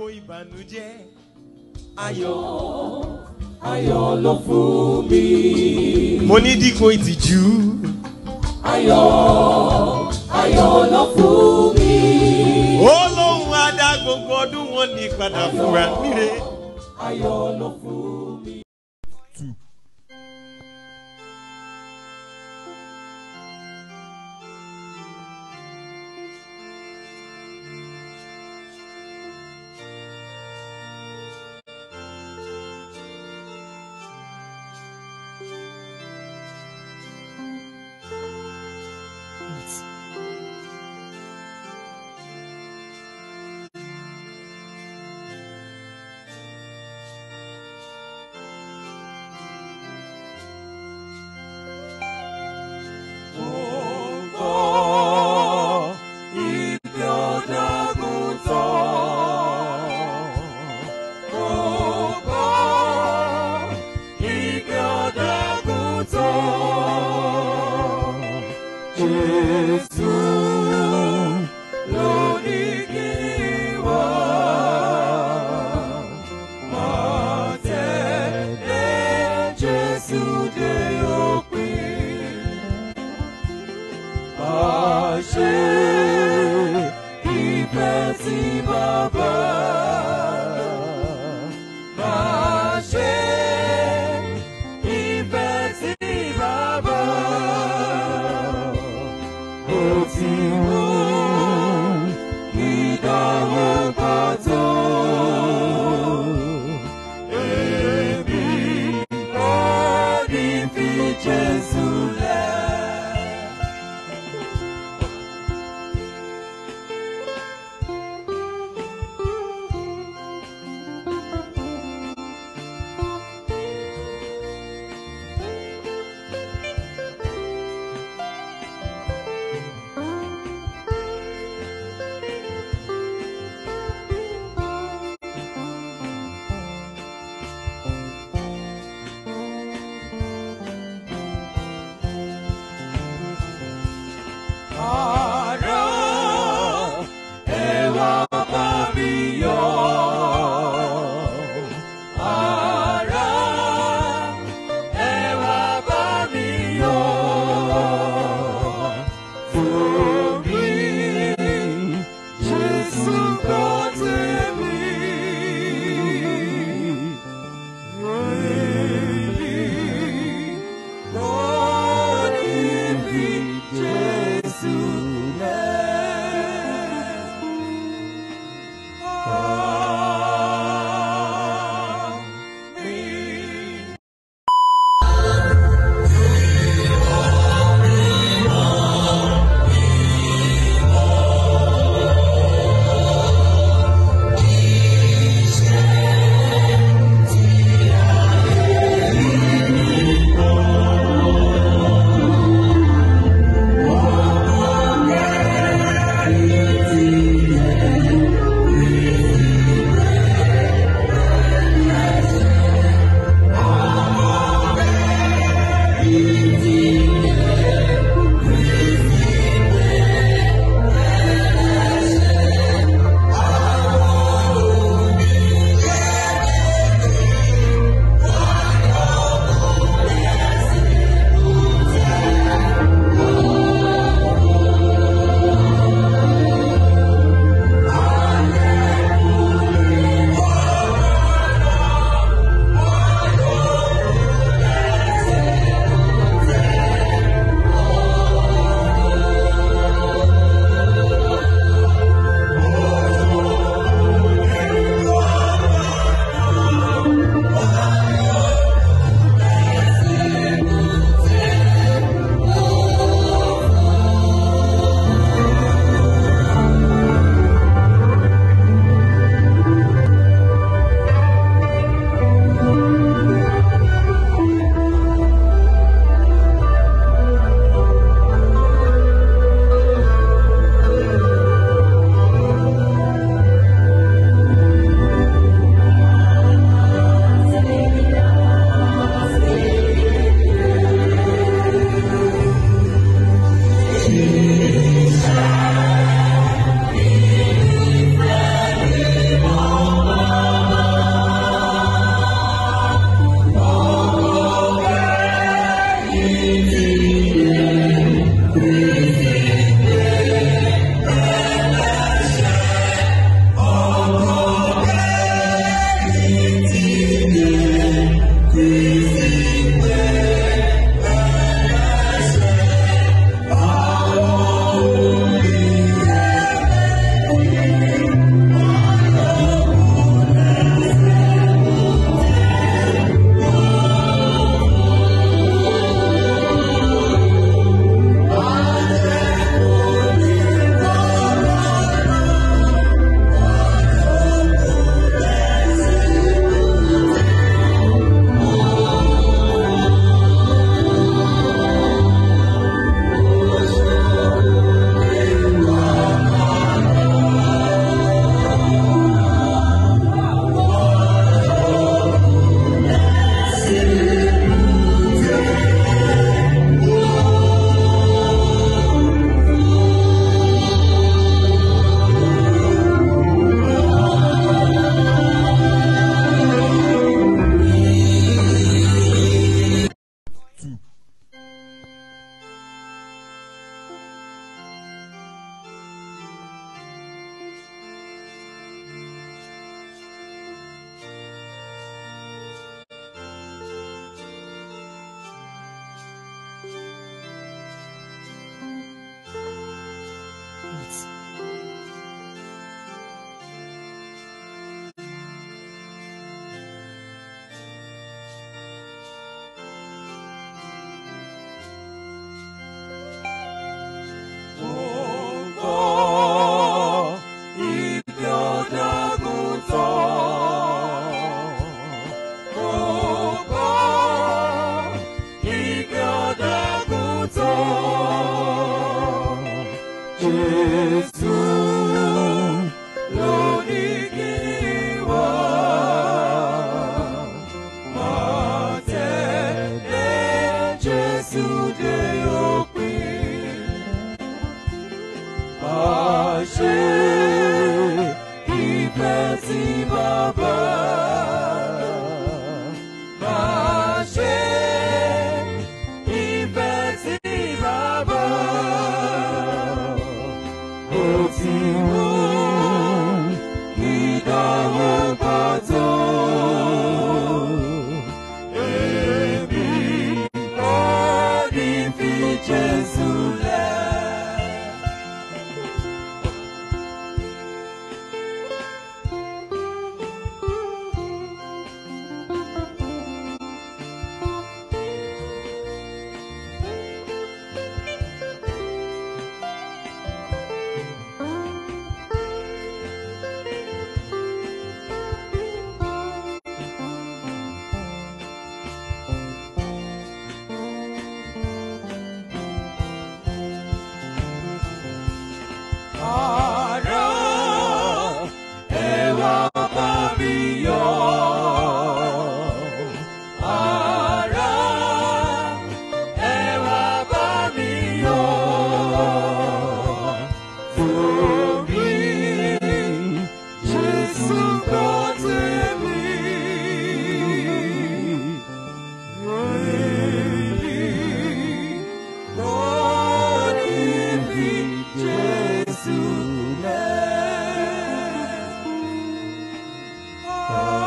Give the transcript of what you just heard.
gbogbo ìbànújẹ́. ayọ̀ ayọ̀ ló fún mi. mo ní dípò ìtìjú. ayọ̀ ayọ̀ ló fún mi. ó lóun á dá gbogbo ọdún wọn ní padà fúnra níre. ayọ̀ ló fún mi. Ibi ọ̀dàgùn tán. Gbogbo ibi ọ̀dàgùn tán. Jésù ló ní kí wá. Máa tẹ̀lé Jésù dé òpin. Àṣẹ ìfẹ́ sí bàbá. Àṣẹ ìfẹ́ sí bàbá. Ó ti mú ìdánwò pàtó. Èmi kò ní fi Jésù lẹ̀. tí bàbá máa ṣe ìfẹ́ tí bàbá ó ti mú ìdánwò pàtó. Èmi kò ní fi Jésù lẹ̀. Ará, ẹ wá bá mi yọ̀. Ará, ẹ wá bá mi yọ̀. Torí Jésù gbọ́ tèmi. Èyí kò ní fi Jésù lẹ̀.